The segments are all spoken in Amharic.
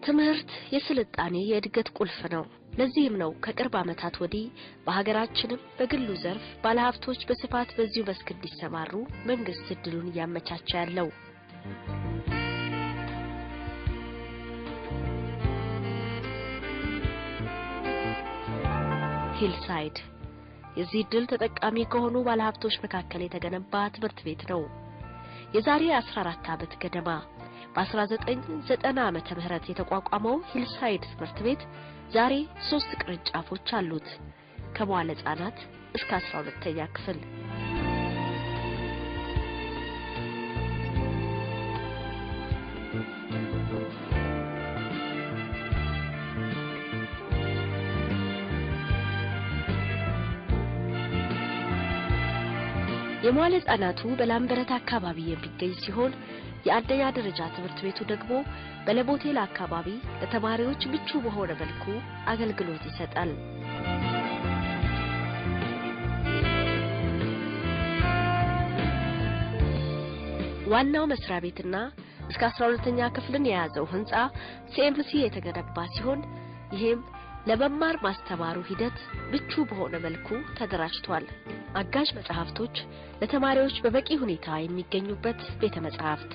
ትምህርት የስልጣኔ የእድገት ቁልፍ ነው። ለዚህም ነው ከቅርብ ዓመታት ወዲህ በሀገራችንም በግሉ ዘርፍ ባለሀብቶች በስፋት በዚሁ መስክ እንዲሰማሩ መንግስት እድሉን እያመቻቸ ያለው። ሂልሳይድ የዚህ እድል ተጠቃሚ ከሆኑ ባለሀብቶች መካከል የተገነባ ትምህርት ቤት ነው። የዛሬ 14 ዓመት ገደማ በ1990 ዓመተ ምህረት የተቋቋመው ሂልሳይድ ትምህርት ቤት ዛሬ ሶስት ቅርንጫፎች አሉት። ከመዋለ ሕፃናት እስከ 12ኛ ክፍል የመዋለ ሕፃናቱ በላምበረት አካባቢ የሚገኝ ሲሆን የአንደኛ ደረጃ ትምህርት ቤቱ ደግሞ በለቦቴል አካባቢ ለተማሪዎች ምቹ በሆነ መልኩ አገልግሎት ይሰጣል። ዋናው መስሪያ ቤትና እስከ 12ኛ ክፍልን የያዘው ህንጻ ሲኤምሲ የተገነባ ሲሆን ይሄም ለመማር ማስተማሩ ሂደት ምቹ በሆነ መልኩ ተደራጅቷል። አጋዥ መጽሐፍቶች ለተማሪዎች በበቂ ሁኔታ የሚገኙበት ቤተ መጻሕፍት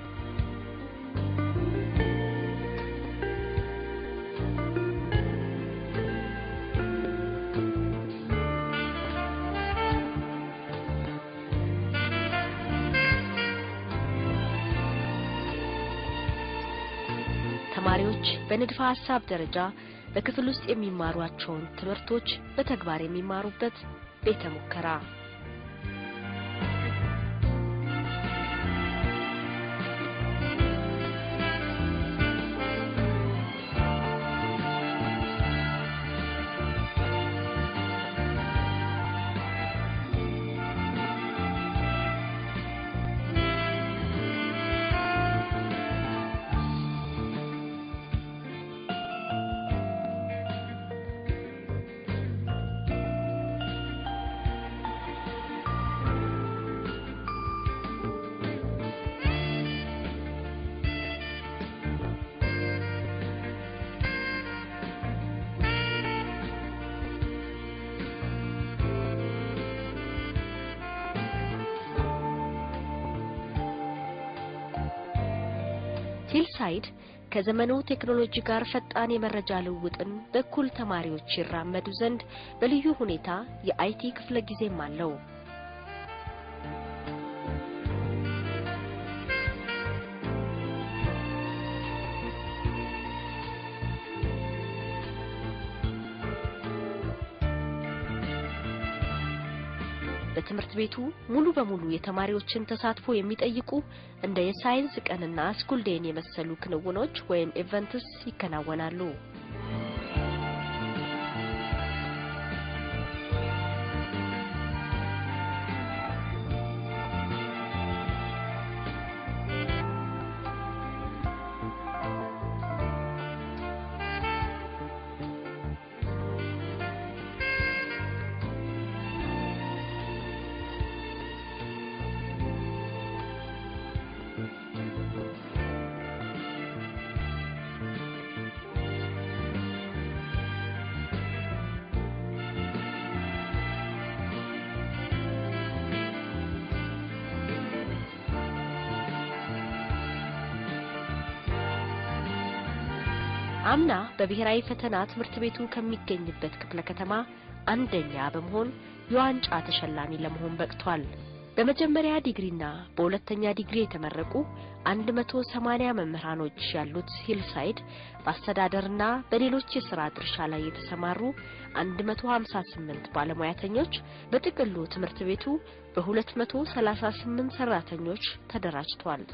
ተማሪዎች በንድፈ ሐሳብ ደረጃ በክፍል ውስጥ የሚማሯቸውን ትምህርቶች በተግባር የሚማሩበት ቤተ ሙከራ ሂልሳይድ ከዘመኑ ቴክኖሎጂ ጋር ፈጣን የመረጃ ልውውጥን በኩል ተማሪዎች ይራመዱ ዘንድ በልዩ ሁኔታ የአይቲ ክፍለ ጊዜም አለው። በትምህርት ቤቱ ሙሉ በሙሉ የተማሪዎችን ተሳትፎ የሚጠይቁ እንደ የሳይንስ ቀንና ስኩል ዴይን የመሰሉ ክንውኖች ወይም ኢቨንትስ ይከናወናሉ። አምና በብሔራዊ ፈተና ትምህርት ቤቱ ከሚገኝበት ክፍለ ከተማ አንደኛ በመሆን የዋንጫ ተሸላሚ ለመሆን በቅቷል። በመጀመሪያ ዲግሪና በሁለተኛ ዲግሪ የተመረቁ 180 መምህራኖች ያሉት ሂልሳይድ በአስተዳደርና በሌሎች የሥራ ድርሻ ላይ የተሰማሩ 158 ባለሙያተኞች በጥቅሉ ትምህርት ቤቱ በ238 ሰራተኞች ተደራጅቷል።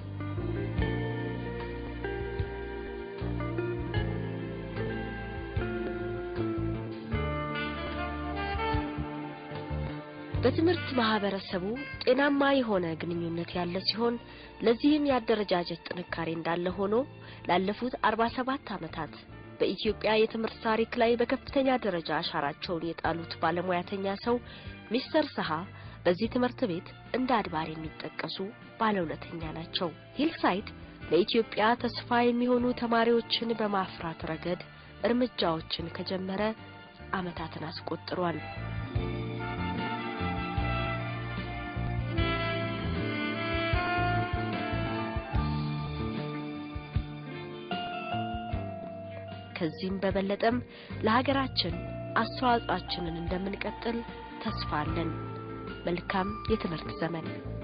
በትምህርት ማህበረሰቡ ጤናማ የሆነ ግንኙነት ያለ ሲሆን ለዚህም የአደረጃጀት ጥንካሬ እንዳለ ሆኖ ላለፉት 47 ዓመታት በኢትዮጵያ የትምህርት ታሪክ ላይ በከፍተኛ ደረጃ አሻራቸውን የጣሉት ባለሙያተኛ ሰው ሚስተር ሰሃ በዚህ ትምህርት ቤት እንደ አድባር የሚጠቀሱ ባለውለተኛ ናቸው። ሂልሳይድ ለኢትዮጵያ ተስፋ የሚሆኑ ተማሪዎችን በማፍራት ረገድ እርምጃዎችን ከጀመረ ዓመታትን አስቆጥሯል። ከዚህም በበለጠም ለሀገራችን አስተዋጽኦአችንን እንደምንቀጥል ተስፋ አለን። መልካም የትምህርት ዘመን